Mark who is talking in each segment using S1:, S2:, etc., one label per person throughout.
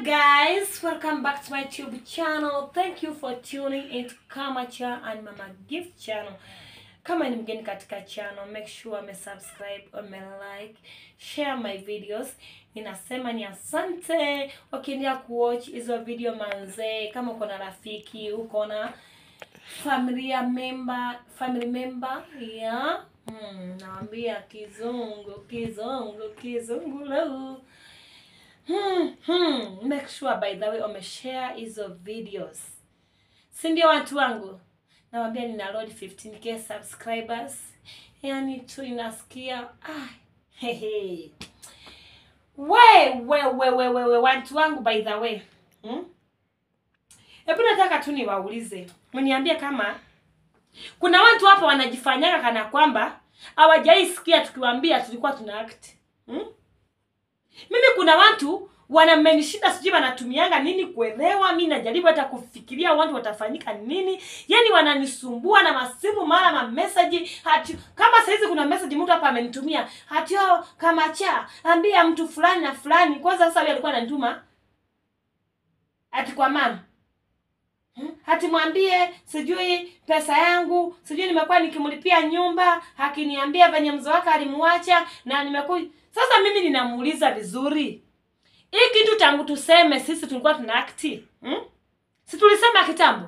S1: guys, welcome back to my YouTube channel. Thank you for tuning into Kamacha and Mama Gift channel. Kama ni mgeni katika channel, make sure ume subscribe, ume like, share my videos. Ninasema ni asante ukiendelea kuwatch hizo video manzee. Kama uko na rafiki, uko na familia member, family member, yeah. Hmm, naambia kizungu, kizungu, kizungu leo. Hmm, hmm. Make sure by the way umeshare hizo videos, si ndio watu wangu? Nawambia nina load 15k subscribers, yani tu inasikia ah, hehe. We we we we we we watu wangu by the way hmm? Hebu nataka tu niwaulize, mniambie kama kuna watu hapa wanajifanyaga kana kwamba hawajaisikia tukiwaambia tulikuwa tuna act hmm? Mimi kuna watu wanamenishinda, sijui wanatumianga nini kuelewa. Mi najaribu hata kufikiria watu watafanyika nini, yani wananisumbua na masimu mara ma message hati. Kama saizi kuna message mtu hapa amenitumia hati, oh, kama cha ambia mtu fulani na fulani. Kwanza sasa yeye alikuwa ananituma ati kwa mama Hmm? Hati mwambie sijui pesa yangu sijui nimekuwa nikimlipia nyumba, akiniambia venye mzee wake alimwacha na nimekuja sasa. Mimi ninamuuliza vizuri, hii kitu tangu tuseme sisi tulikuwa tuna akti hmm? si tulisema kitambo?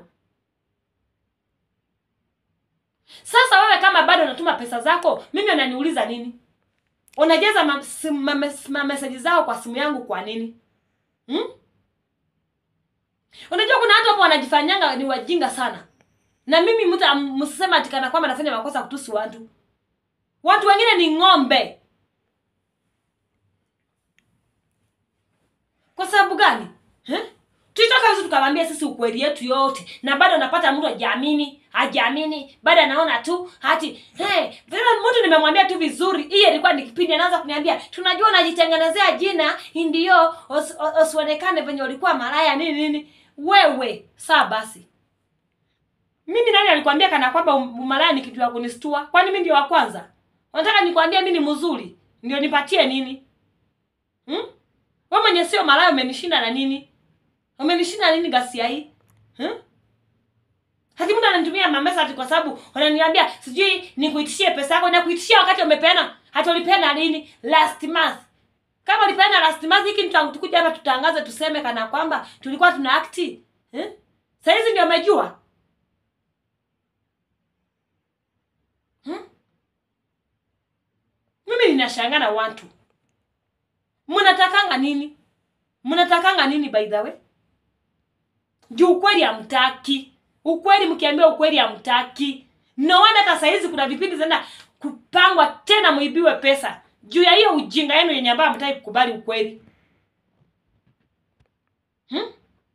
S1: Sasa wewe kama bado unatuma pesa zako, mimi unaniuliza nini? Unajaza ma, ma, ma, ma message zao kwa simu yangu kwa nini hmm? Unajua kuna watu hapo wanajifanyanga ni wajinga sana. Na mimi mtu msisema ati kana kwamba nafanya makosa kutusi watu. Watu wengine ni ng'ombe. Kwa sababu gani? Eh? Tulitoka hizo tukamwambia sisi ukweli yetu yote na bado napata mtu hajaamini, hajaamini, bado anaona tu hati hey, vile mtu nimemwambia tu vizuri. Hii ilikuwa ni kipindi anaanza kuniambia, tunajua unajitengenezea jina ndio usionekane venye ulikuwa malaya nini nini. Wewe saa basi, mimi nani alikwambia kana kwamba umalaya ni kitu ya kunistua? Kwani mimi ndio wa kwanza? Unataka nikwambie mimi ni mzuri ndio nipatie nini? Hmm? Wewe mwenye sio malaya umenishinda na nini? Umenishinda nini gasia hii? Hmm? Hadi mtu ananitumia mamesa kwa sababu wananiambia sijui nikuitishie pesa yako na kuitishia wakati umepeana. Hata ulipeana lini? Last month. Kama ulipeana last month hiki tutakuja hapa tutangaze tuseme kana kwamba tulikuwa tuna act. Eh? Sasa hizi ndio umejua? Hmm? Mimi ninashangaa na watu. Mnatakanga nini? Mnatakanga nini by the way? Juu ukweli hamtaki. Ukweli mkiambia ukweli hamtaki. No wonder hata saa hizi kuna vipindi zinaenda kupangwa tena muibiwe pesa. Juu ya hiyo ujinga yenu yenye ambayo hamtaki kukubali ukweli. Hmm?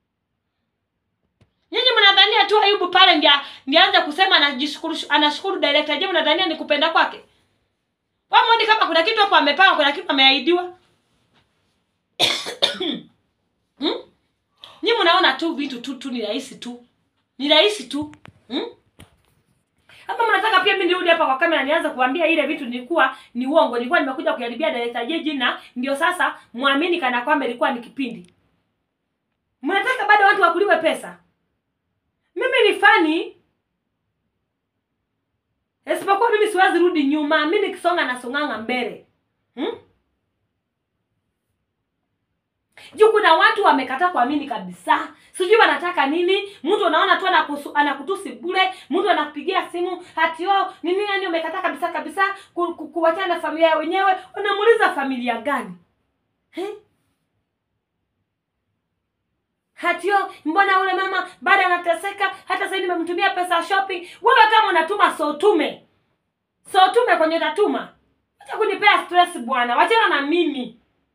S1: Nyinyi mnadhania tu Ayubu pale ndia ndianza kusema anajishukuru anashukuru director. Je, mnadhania ni kupenda kwake? Wamoni kama kuna kitu hapo amepanga, kuna kitu ameahidiwa. hmm? Nyi mnaona tu vitu tu tu ni rahisi tu. Ni rahisi tu. Hmm? Hapa mnataka pia mimi nirudi hapa kwa kamera nianze kuambia ile vitu nilikuwa ni uongo. Nilikuwa nimekuja kujaribia director Jeji na ndio sasa muamini kana kwamba ilikuwa ni kipindi. Mnataka bado watu wakuliwe pesa? Mimi ni fani. Isipokuwa mimi siwezi rudi nyuma. Mimi nikisonga na songanga mbele. Hmm? Juu kuna watu wamekataa kuamini kabisa. Sijui wanataka nini. Mtu unaona tu anakusu, anakutusi bure. Mtu anakupigia simu hati oh, nini nani umekataa kabisa kabisa ku, ku, kuachana na familia wenyewe. Unamuuliza familia gani? He? Hati oh, mbona ule mama bado anateseka hata sasa nimemtumia pesa shopping. Wewe kama unatuma so tume. So tume kwenye utatuma. Acha kunipea stress bwana. Wachana na mimi.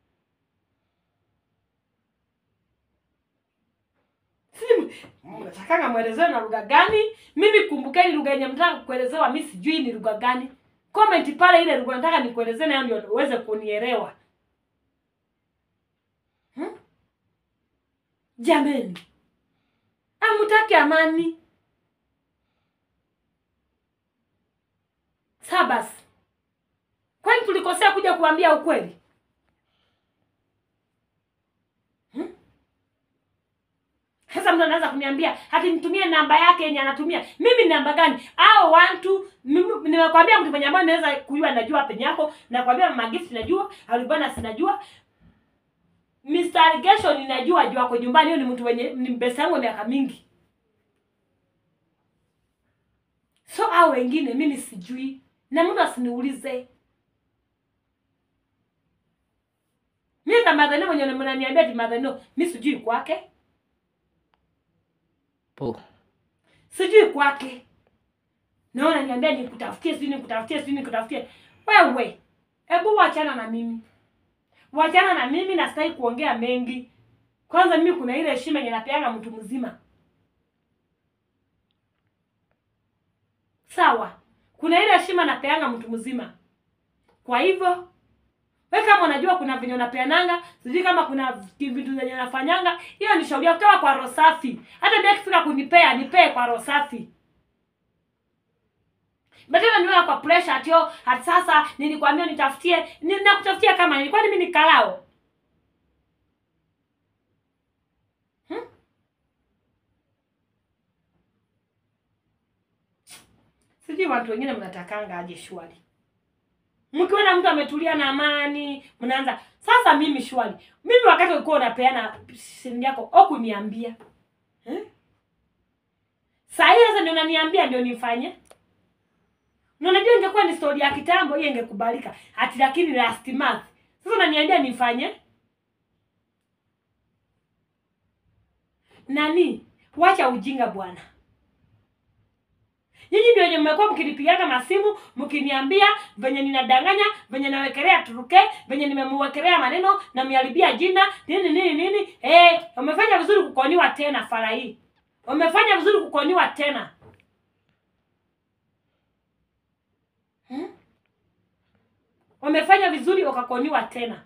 S1: Mnatakanga mwelezewe na lugha gani? Mimi kumbukeni, lugha yenye mtaka kuelezewa mimi sijui ni lugha gani. Comment pale ile lugha nataka nikuelezee nayo ndio uweze kunielewa. Hmm? Jameni. Amutaki amani. Sabas. Kwani tulikosea kuja kuambia ukweli? mtu anaanza kuniambia hati nitumie namba yake yenye anatumia mimi ni namba gani au watu mimi- nimekwambia mtu mwenye ambaye naweza kujua najua penye yako nakwambia mama gift najua alibana sinajua Mr. Allegation ninajua juu ako nyumbani hiyo ni mtu wenye ni mbesa yangu miaka mingi so au wengine mimi sijui na mtu asiniulize mimi kama madhani mwenye mnaniambia ti madhani mimi sijui kwake
S2: po
S1: sijui kwake naona niambia nikutafutie sijui nikutafutie sijui nikutafutie wewe hebu wachana na mimi wachana na mimi na sitaki kuongea mengi kwanza mimi kuna ile heshima yenye napeanga mtu mzima sawa kuna ile heshima napeanga mtu mzima kwa hivyo we kama unajua kuna venye unapeananga sijui kama kuna vitu zenye nafanyanga hiyo ni shauri yako toa kwa roho safi hata mimi akifika kunipea nipee kwa roho safi Badala niwe kwa pressure atio hati sasa nilikwambia nitafutie ninakutafutia kama nilikuwa mimi nikalao. Hmm? Sijui watu wengine mnatakanga aje shwari. Mkiona mtu ametulia na amani, mnaanza sasa mimi shwari. Mimi wakati ulikuwa unapeana shilingi yako okuniambia. Eh? Saa hii sasa ndio unaniambia ndio nifanye. Na unajua ingekuwa ni story ya kitambo hiyo ingekubalika. Ati lakini last month. Sasa unaniambia nifanye? Nani? Wacha ujinga bwana. Nyinyi ndio wenye mmekuwa mkinipigaga masimu mkiniambia venye ninadanganya, venye nawekelea turuke, venye nimemuwekelea maneno na miharibia jina nini nini nini. Eh, umefanya vizuri kukoniwa tena fara hii. Umefanya vizuri kukoniwa tena. Hmm? Umefanya vizuri ukakoniwa tena.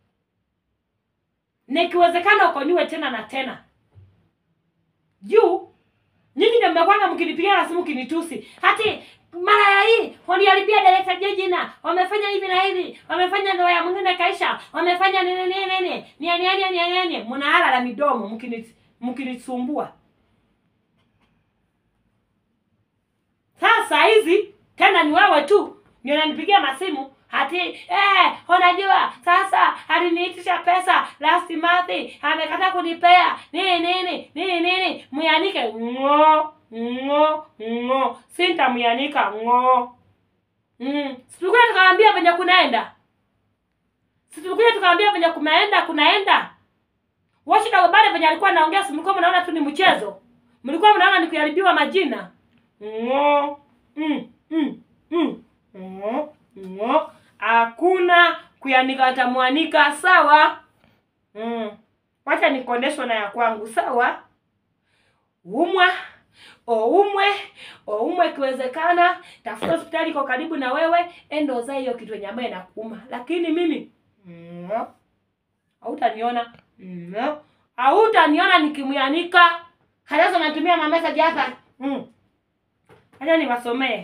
S1: Na ikiwezekana ukoniwe tena na tena. Juu nyinyi ndio mmekwanga mkinipigia na simu kinitusi. Hati mara ya hii waniharibia director je jina. Wamefanya hivi na hivi. Wamefanya ndoa ya mwingine kaisha. Wamefanya nini nini nini. Ni ni ni ni ni. Mnahala la midomo mkini mkinisumbua. Sasa hizi tena ni wewe tu ndio unanipigia masimu hati eh, unajua sasa aliniitisha pesa last month amekataa kunipea nini nini nini nini myanike ngo ngo ngo sintamyanika ngo mm. situkuja tukaambia venye kunaenda situkuja tukaambia venye kunaenda kunaenda washida bale venye alikuwa anaongea si mlikuwa mnaona tu ni mchezo mlikuwa mnaona ni kuharibiwa majina ngo mm, mm, mm. ngo ngo hakuna kuyanika atamwanika sawa mm. wacha nikondeshwa na ya kwangu sawa umwa oumwe oumwe ikiwezekana tafuta hospitali iko karibu na wewe enda uzae hiyo kitu yenye ambayo inakuuma lakini mimi mm, hautaniona mm, hautaniona nikimyanika halafu natumia mamesaji hapa mm. acha niwasomee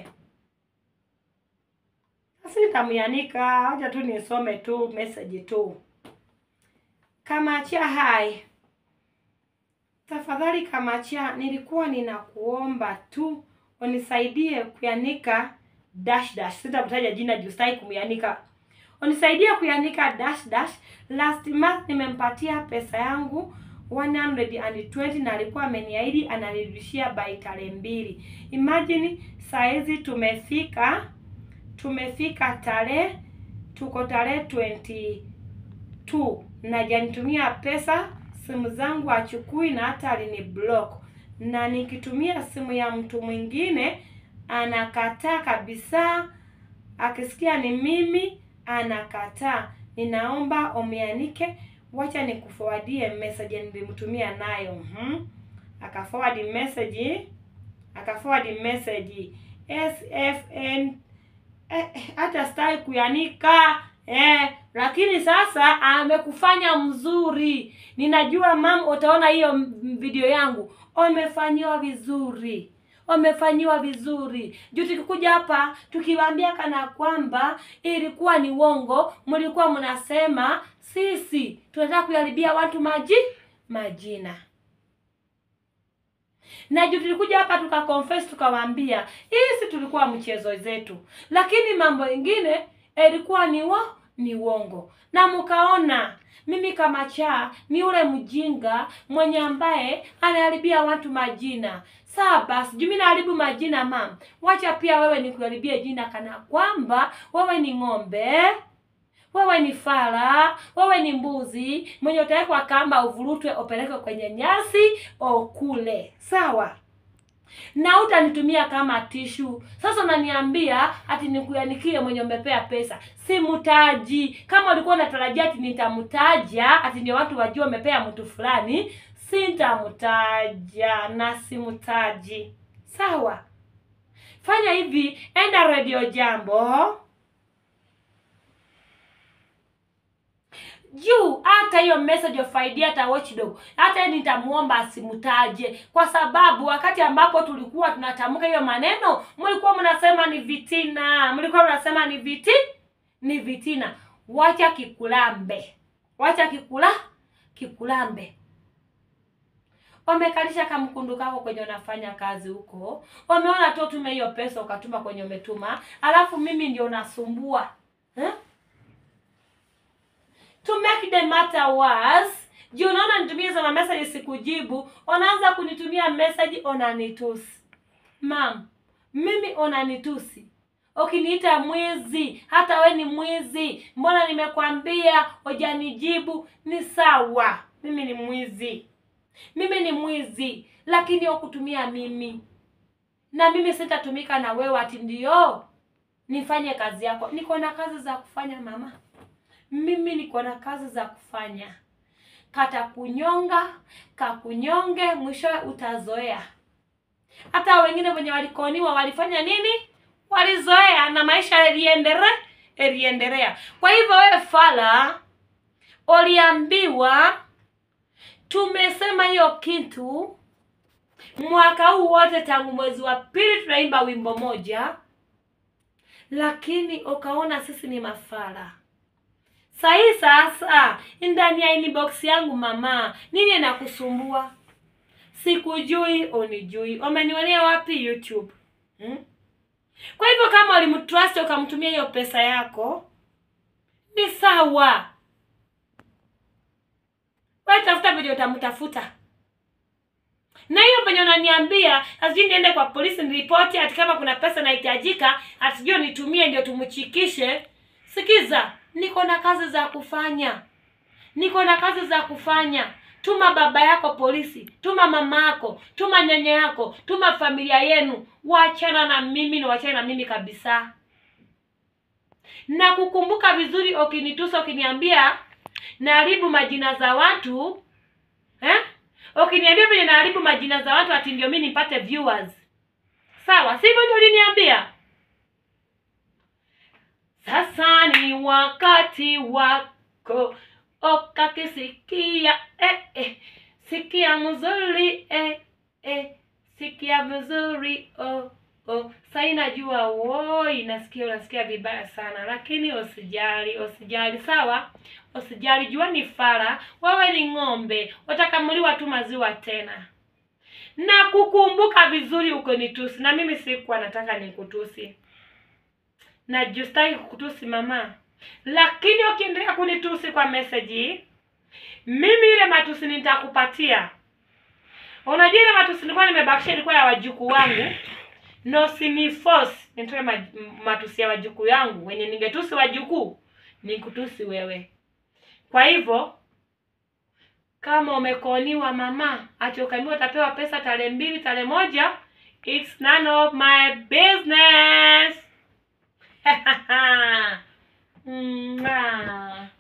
S1: sitamyanika acha tu nisome tu message tu kamachia hai tafadhali kamachia nilikuwa ninakuomba tu unisaidie kuyanika dash dash sitakutaja jina juu sitaki kumyanika unisaidie kuyanika dash dash last month nimempatia pesa yangu 120 na alikuwa ameniahidi ananirudishia by tarehe mbili imagine saizi tumefika tumefika tarehe tuko tarehe 22 na janitumia pesa simu zangu achukui na hata alini block na nikitumia simu ya mtu mwingine anakataa kabisa akisikia ni mimi anakataa ninaomba umeanike wacha nikuforwardie message nilimtumia nayo mhm akaforward message akaforward message sfn eh, hata stai kuyanika eh, lakini sasa amekufanya mzuri ninajua mam utaona hiyo m- video yangu umefanyiwa vizuri wamefanyiwa vizuri juu tukikuja hapa tukiwaambia kana kwamba ilikuwa ni uongo mlikuwa mnasema sisi tunataka kuharibia watu maji majina na juu tulikuja hapa tukaconfess tukawaambia hii si tulikuwa mchezo zetu lakini mambo ingine ilikuwa ni wa ni uongo na mkaona mimi kama cha ni ule mjinga mwenye ambaye anaharibia watu majina saa basi juu mimi naharibu majina mam wacha pia wewe nikuharibie jina kana kwamba wewe ni ng'ombe wewe ni fara wewe ni mbuzi mwenye utawekwa kamba uvurutwe upelekwe kwenye nyasi okule sawa na utanitumia kama tishu sasa unaniambia ati nikuanikie mwenye umepea pesa simtaji kama ulikuwa unatarajia ati nitamtaja ati ndio watu wajua umepea mtu fulani sintamtaja na simtaji sawa fanya hivi enda redio jambo juu hata hiyo message of idea hata watchdog hata nitamuomba asimtaje kwa sababu wakati ambapo tulikuwa tunatamka hiyo maneno mlikuwa mnasema ni vitina mlikuwa mnasema ni viti ni vitina wacha kikulambe wacha kikula kikulambe wamekalisha kamkundu kako kwenye unafanya kazi huko wameona tu tume hiyo pesa ukatuma kwenye umetuma alafu mimi ndio nasumbua eh? to make the matter worse juu unaona nitumie za message sikujibu unaanza kunitumia message unanitusi mam mimi unanitusi ukiniita mwizi hata we ni mwizi mbona nimekwambia hujanijibu ni sawa mimi ni mwizi mimi ni mwizi lakini ukutumia mimi na mimi sitatumika na wewe ati ndio nifanye kazi yako niko na kazi za kufanya mama mimi niko na kazi za kufanya kata kunyonga kakunyonge mwishowe utazoea hata wengine wenye walikoniwa walifanya nini walizoea na maisha yaliendere yaliendelea kwa hivyo wewe fala uliambiwa tumesema hiyo kitu mwaka huu wote tangu mwezi wa pili tunaimba wimbo moja lakini ukaona sisi ni mafala sahii sasa ndani ya inbox yangu mama nini nakusumbua sikujui unijui umenionea wapi youtube hmm? kwa hivyo kama ulimtrust ukamtumia hiyo pesa yako ni sawa wewe tafuta venye utamtafuta na hiyo penye unaniambia asijui niende kwa polisi niripoti ati kama kuna pesa inahitajika atijui nitumie ndio tumchikishe sikiza niko na kazi za kufanya niko na kazi za kufanya tuma baba yako polisi tuma mama yako tuma nyanya yako tuma familia yenu wachana na mimi na wachana na mimi kabisa na kukumbuka vizuri ukinitusa ukiniambia naharibu majina za watu eh? ukiniambia venye naharibu majina za watu ati ndio mi nipate viewers sawa sivyo ndio uliniambia sasa ni wakati wako ukakisikia eh, eh. sikia mzuri eh, eh. sikia mzuri oh, oh. sai najua woi nasikia unasikia vibaya sana lakini usijali usijali sawa usijali jua ni fara wewe ni ng'ombe watakamuliwa tu maziwa tena na kukumbuka vizuri ukonitusi na mimi sikuwa nataka nikutusi na justaki kukutusi mama lakini ukiendelea kunitusi kwa meseji mimi ile matusi nitakupatia unajua ile matusi nilikuwa nimebakisha ilikuwa ya wajukuu wangu no siniforce nitoe ma- matusi ya wajukuu yangu wenye ningetusi wajukuu nikutusi wewe kwa hivyo kama umekoniwa mama ati ukaambiwa utapewa pesa tarehe mbili tarehe moja it's none of my business Mwah.